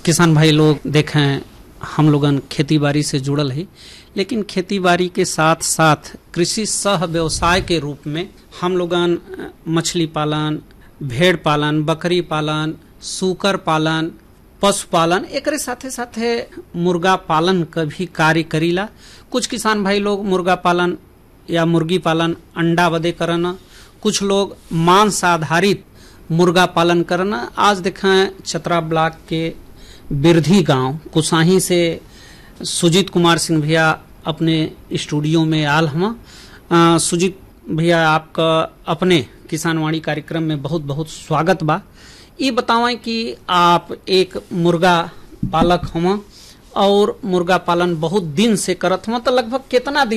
किसान भाई लोग देखें हम लोगन खेती बाड़ी से जुड़ल है लेकिन खेती बाड़ी के साथ साथ कृषि सह व्यवसाय के रूप में हम लोगन अ, मछली पालन भेड़ पालन बकरी पालन सूकर पालन पशुपालन एकरे साथे साथे मुर्गा पालन का भी कार्य करीला कुछ किसान भाई लोग मुर्गा पालन या मुर्गी पालन अंडा बदे करना कुछ लोग मांस आधारित मुर्गा पालन करना आज देखें चतरा ब्लॉक के बिरधी गांव कुसाही से सुजीत कुमार सिंह भैया अपने स्टूडियो में आल हम अ, सुजीत भैया आपका अपने किसानवाणी कार्यक्रम में बहुत बहुत स्वागत बा ये बतावें कि आप एक मुर्गा पालक हम और मुर्गा पालन बहुत दिन से करत हम तो लगभग कितना दिन